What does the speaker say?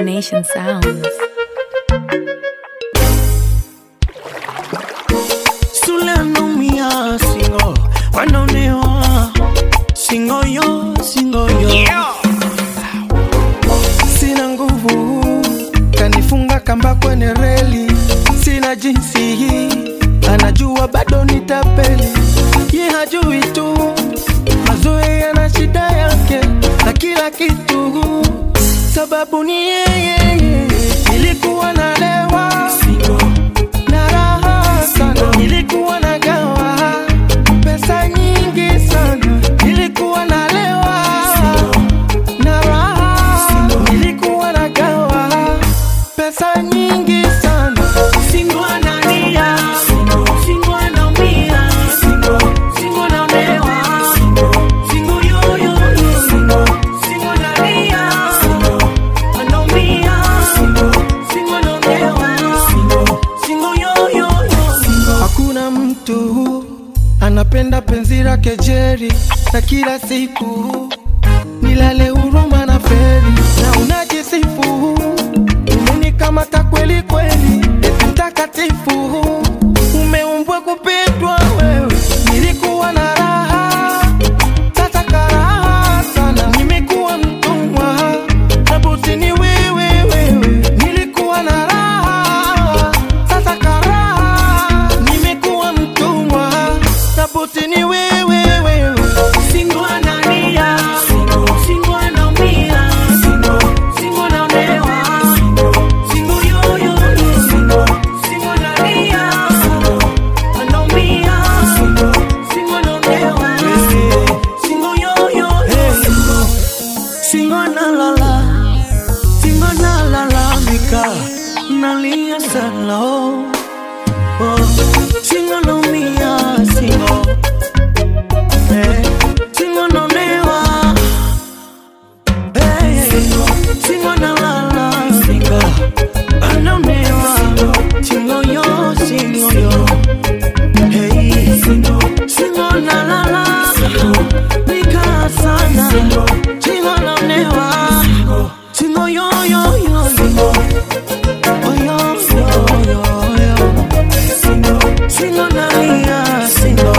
Nation Sounds. Sule anaumia singo, wanaonewa singo yo, singo yo Sina nguvu, kanifunga kamba kwenye reli, sina jinsi hii, anajua bado nitapeli, ye hajui tu mazoea yana shida yake na kila kitu, sababu ni yeye. Nilikuwa nalewa na raha sana, nilikuwa nagawa pesa nyingi sana, nilikuwa nalewa na raha, nilikuwa nagawa pesa nyingi sana, singo analia, singo anaumia, singo naonewa, singo yoyo, singo analia, anaumia, singo naonewa, singo yoyo, hakuna mtu anapenda penzi lake Jerry na kila siku nilale huruma na feri na unajisifu umenikamata kweli kweli eti mtakatifu umeumbwa kupitwa wewe nilikuwa na raha sasa karaha sana nimekuwa mtumwa sabuti ni wewe wewe nilikuwa na raha sasa karaha nimekuwa mtumwa sabuti ni wewe wewe singo analia singo anaumia singo naonewa singo yoyo singo analia anaumia singo naonewa singo yoyo singo nalala singo nalalamika nalia sana oh. Oh. singo naumia singo eh. singo naonewa eh. singo nalala singo anaonewa singo yo singo yo Hey, singo, singo na la la, nika sana, singo na newa, singo yo yo yo yo, oh yo yo yo yo, singo, singo na lia, singo,